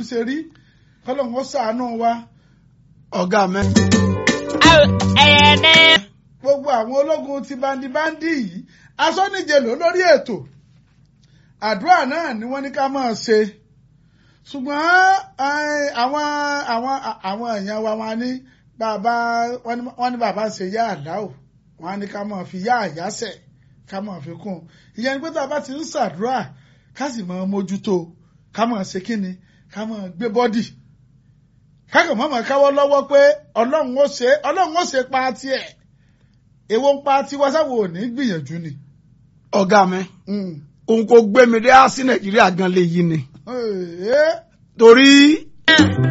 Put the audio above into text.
ṣe rí kọ́lọ́hún ó ṣàánú wa ọ̀gá mi. ẹ̀ẹ́dẹ́. gbogbo àwọn ológun ti bandibandi yìí asọ́nìjẹ ló lórí ètò àdúrà náà ni wọ́n ní ká máa ṣe ṣùgbọ́n eh, àwọn àwọn àwọn èèyàn wa wọn ní bàbá wọ́n ní bàbá ń ṣe yá àdáò wọ́n á ní ká máa fi yá àyásẹ̀ ká máa fi kún un ìyẹn ni pé tá a bá ti ń ṣàdúrà ká sì máa mójútó ká máa ṣe kíni ká máa gbé bọ́dì kákan mọ́ máa káwọ́ lọ́wọ́ pé ọlọ́run ó ṣe ọlọ́run ó ṣe pa tiẹ̀ èwo ń pa tiwa sáwọ ò ní gbìyànjú ni. ọ̀gá mi Mm. òun kò gbé mi dé á sí nàìjíríà gan lè yí ni Eh, eh. torí